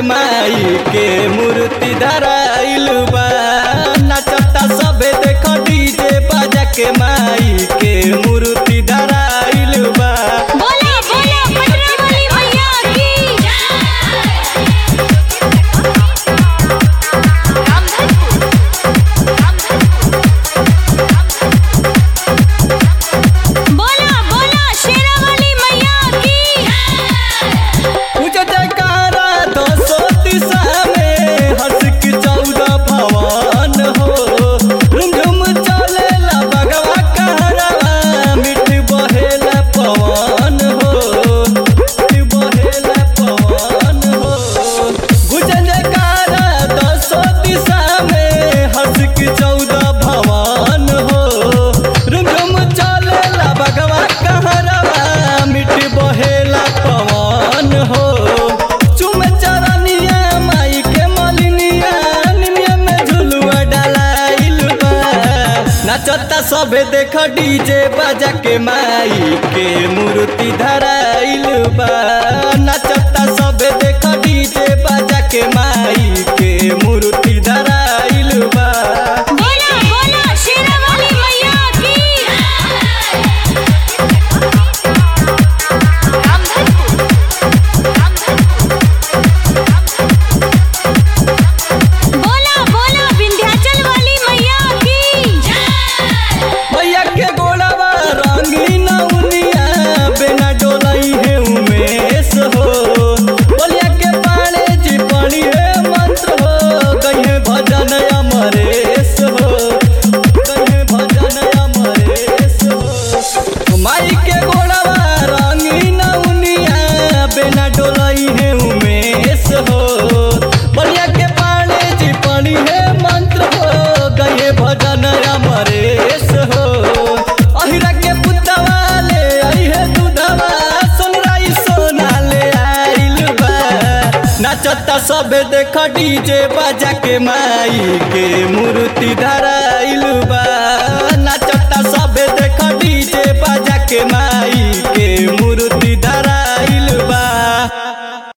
माई के मूर्ति धराइल बा नाचता सबे देख डीजे बाजा के माई के मूर्ति धराइल बा बोला बोला पटना वाली भैया की बोला बोला शेरा वाली मैया की पूज जयकारा दसो दिशा में हंस की चौदह भवन हो झुमझुम चलेला बगवा कहरवा मिठ बहेला पवन हो मिठ बहेला पवन हो पूज जयकारा दसो दिशा में हंस की चौदह भवन हो झुमझुम चलेला बगवा कहरवा मिठ बहेला पवन हो चुम चरनिया माई के मलिनिया निमिया में झुलुआ डलाइल बा नचता सबे देख डीजे बाजा के माई के मूर्ति धराइल बा नचता सबे देख डीजे बाजा के माई के मूर्ति धराइल बा बोला बोला शेरा वाली मैया की बोला बोला विंध्याचल वाली मैया की भैया के गोड़वा रंगीन उनिया बिना डोलई है उमेश हो बोलिया के पाले जी पानी है मंत्र हो कहे भजन अमरेश हो कहे भजन अमरेश हो माई के गोड़वा रंगीन उनिया बिना डोलई है उमेश हो बोलिया के पाले जी पानी है मंत्र हो गए भजन अमरेश हो अहिरा के पुतवा ले आई है दूधवा सोनराई सोना ले आइल बा नचता सबे देख डीजे बाजा के माई के मूर्ति धराइल बा